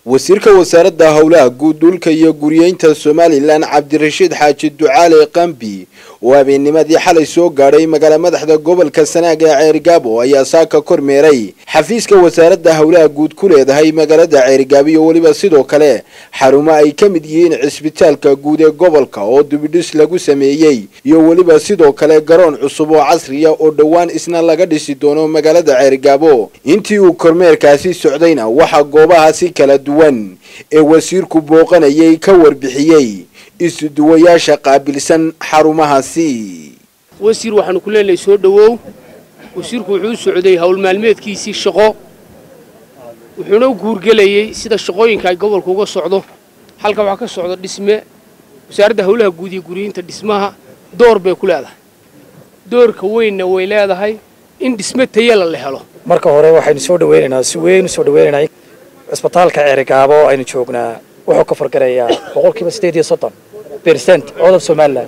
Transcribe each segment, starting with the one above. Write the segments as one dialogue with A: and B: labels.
A: wasiirka wasaaradda howlaha guud dhulka iyo guriyeynta somalilan cabdirashiid xaaji ducaale qambi oo habeennimadii xalay soo gaadhay magaala madaxda gobolka sanaag ee ceerigaabo ayaa saaka kormeeray xafiiska wasaaradda howlaha guud ku leedahay magaalada ceerigaabo iyo weliba sidoo kale xarumo ay ka mid yihiin cisbitaalka guud ee gobolka oo dubidhis lagu sameeyey iyo weliba sidoo kale garoon cusub oo casriya oo dhowaan isna laga dhisi doono magaalada ceerigaabo intii uu kormeerkaasi socdayna waxaa goobahaasi kala duwan ee wasiirku booqanayay ka warbixiyey isuduwayaasha qaabilsan xarumahaasi
B: wasiir waxaanu ku leenahay soo dhowow wasiirku wuxuu u socday howl maalmeedkiisii shaqo wuxuuna u guurgelayey sida shaqooyinka ay gobolka uga socdo halka waxaa ka socda dhisme wasaaradda howlaha guud iyo guriyiinta dhismaha door bay ku leedahay doorka weynna way leedahay in dhisme tayala la helo
C: marka hore waxaynu soo dhaweynaynaa si weyn u soo dhaweynaynaa cisbitaalka ceerigaabo aynu joognaa wuxuu ka fargarayaa boqolkiiba sideed iyo soddon bercent codab somalilan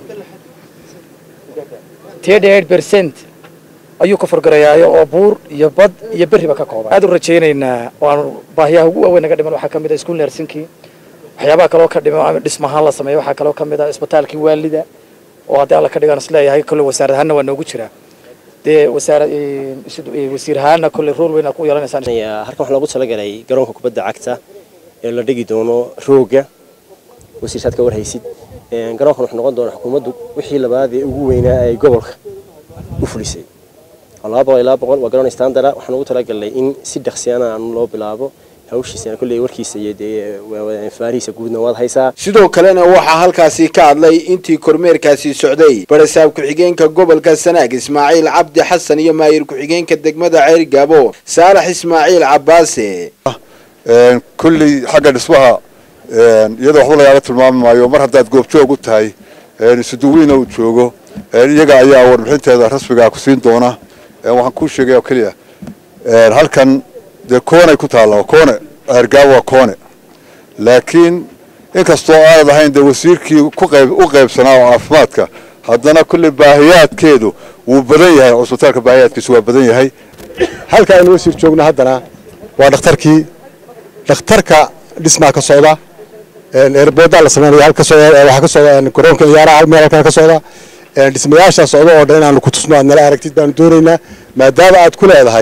C: thirty eight bercent ayuu ka fargarayaayo oo buur iyo bad iyo berriba ka kooban aad u rajaynaynaa waanu baahiyaha ugu waaweyn naga dhiman waxaa ka mid ah iskuul nersinkii waxyaabaha kaloo ka dhiman ama dhismahaan la sameeyo waxaa kaloo ka mid ah cisbitaalkii waalida oo haddii alla ka dhigaan isleeyahay kolle wasaarad ahaanna waa noogu jiraa dee wasaara wasiir ahaana kolle rool weyn aad ku yeelanaysaan
D: halkan waxaa loogu talagalay garoonka kubadda cagta ee la dhigi doono rooga wasiirsaad ka warhaysid garoonkan wuxuu noqon doonaa xukuumaddu wixii labaad ee ugu weynaa ay gobolka u fulisay laba boqol ilaa boqol waa garoon standara waxaan ugu talagalnay in si dhaqsiyana aan loo bilaabo hawshiisana kolley warkiisa iyo dee faarihiisa guudna waad haysaa
A: sidoo kalena waxaa halkaasi ka hadlay intii kormeerkaasi socday barasaab ku-xigeenka gobolka sanaag ismaaciil cabdi xasan iyo maayir ku-xigeenka degmada ceerigaabo saalax ismaaciil cabaase
E: kulley xagga dhismaha iyadoo waxba lagaaga tilmaami maayo mar haddaad goobjoog u tahay isuduwiina uu joogo iyaga ayaa warbixinteeda rasmigaa ku siin doona waxaan kuu sheegay oo keliya halkan dee koonay ku taalla koone ceergaabo waa koone laakiin inkastoo aanad ahayn dee wasiirkii kuqayb u qaybsanaa oo caafimaadka haddana kulley baahiyaadkeedu wuu badan yahay cusbitaalka baahiyaadkiisu waa badan yahay
F: halka aynu wasiir joogno haddana waa dhakhtarkii dhakhtarka dhismaa ka socda eerboodaa la sameynaya halka waxaa ka socda garoonka ciyaaraha hal meel halkan ka socda dhismayaashaa socda oo dhan inaanu ku tusno aad nala aragtid baanu doonaynaa maadaama aad ku leedahay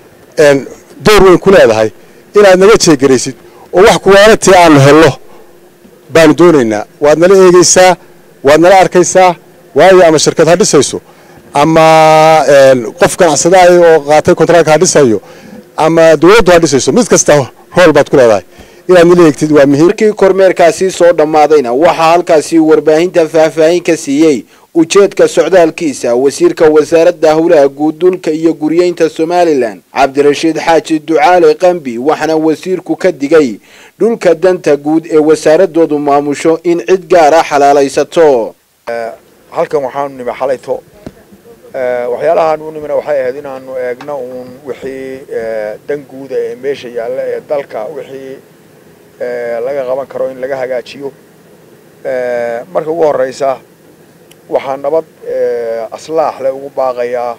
F: door weyn ku leedahay inaad naga jeegaraysid oo wax kuwaalatii aanu helno baanu doonaynaa waad nala eegaysaa waad nala arkaysaa waayo ama shirkad ha dhisayso ama qof ganacsadaay oo qaatay kontraalka ha dhisayo ama dawladdu ha dhisayso mid kasta hool baad ku leedahay inaad nala eegtid waa muhiim
A: markii kormeerkaasi soo dhammaadayna waxaa halkaasi warbaahinta faahfaahin ka siiyey ujeedka socdaalkiisa wasiirka wasaaradda howlaha guud dhulka iyo guriyeynta somalilan cabdirashiid xaaji ducaale qambi waxaana wasiirku ka digay dhulka danta guud ee wasaaradoodu maamusho in cid gaara xalaalaysato
G: halkan waxaanu nimi xalayto waxyaalahaan u nimina waxay ahayd inaanu eegno uun wixii dan guuda ee meesha yaalla ee dalka wixii laga qaban karo in laga hagaajiyo marka ugu horeysa waxaa nabad aslaax le ugu baaqayaa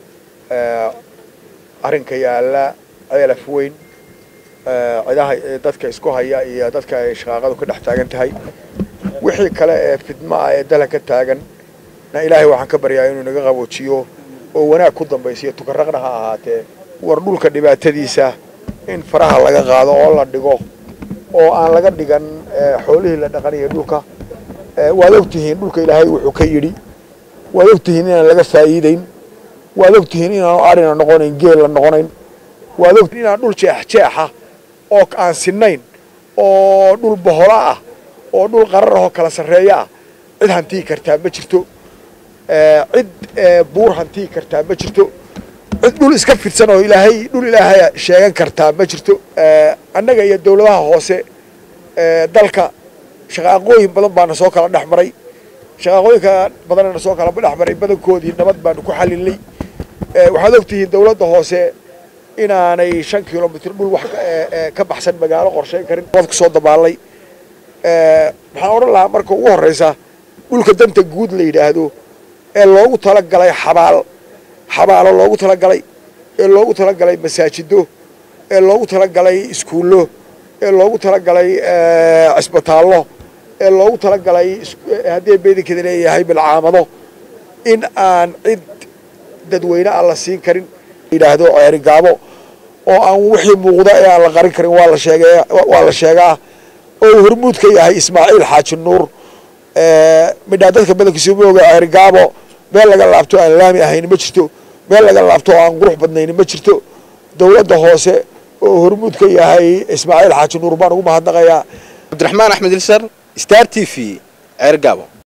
G: arrinka yaalla ceelaf weyn cidaha dadka isku haya iyo dadka ay shaqaaqadu ka dhex taagan tahay wixii kale ee fidmo ah ee dala ka taagan na ilaahay waxaan ka baryaa inuu naga qaboojiyo oo wanaag ku dambaysiyo tukaraqna ha ahaatee war dhulka dhibaatadiisa in faraha laga qaado oo la dhigo oo aan laga dhigan xoolihii la dhaqanayo dhulka waad ogtihiin dhulka ilaahay wuxuu ka yidhi waad ogtihiin inaan laga faa'iideyn waad ogtihiin inaanu arina noqonayn geel la noqonayn waad ogtihiin inaan dhul jeexjeexa oo aan sinnayn oo dhul bohola ah oo dhul qarar ahoo kala sarreeya ah cid hantii kartaa ma jirto cid buur hantii kartaa ma jirto cid dhul iska fidsan oo ilaahay dhul ilaahay sheegan kartaa ma jirto annaga iyo dawladaha hoose dalka shaqaaqooyin badan baana soo kala dhex maray shaqaaqooyinka badanana soo kala dhex maray badankoodii nabad baanu ku xalinay waxaad ogtihiin dawladda hoose inaanay shan kilomitr dhul wax ka baxsan magaalo qorshayn karin nabad kusoo dabaalay waxaan odhan lahaa marka ugu horeysa dhulka danta guud la yidhaahdo ee loogu talagalay xabaal xabaalo loogu talagalay ee loogu talagalay masaajido ee loogu talagalay iskuullo ee loogu talagalay cisbitaallo ee loogu talagalay haddii beedinkeeda leeyahay bilcaamado in aan cid dadweyne aan la siin karin yidhaahdo ceerigaabo oo aan wixii muuqda ee aan la qarin karin waa la sheege waa la sheegaa oo uu hormuud ka yahay ismaaciil xaaji nuur midhaa dadka badankiisa ma oga ceerigaabo meel laga laabto aan laami ahayn ma jirto meel laga laabto oo aan qurux badnayn ma jirto dowladda hoose oo hormuud ka yahay ismaaciil xaaji nuur baan ugu mahadnaqayaa
A: cabdiraxmaan axmed ilsar star t v ceergaabo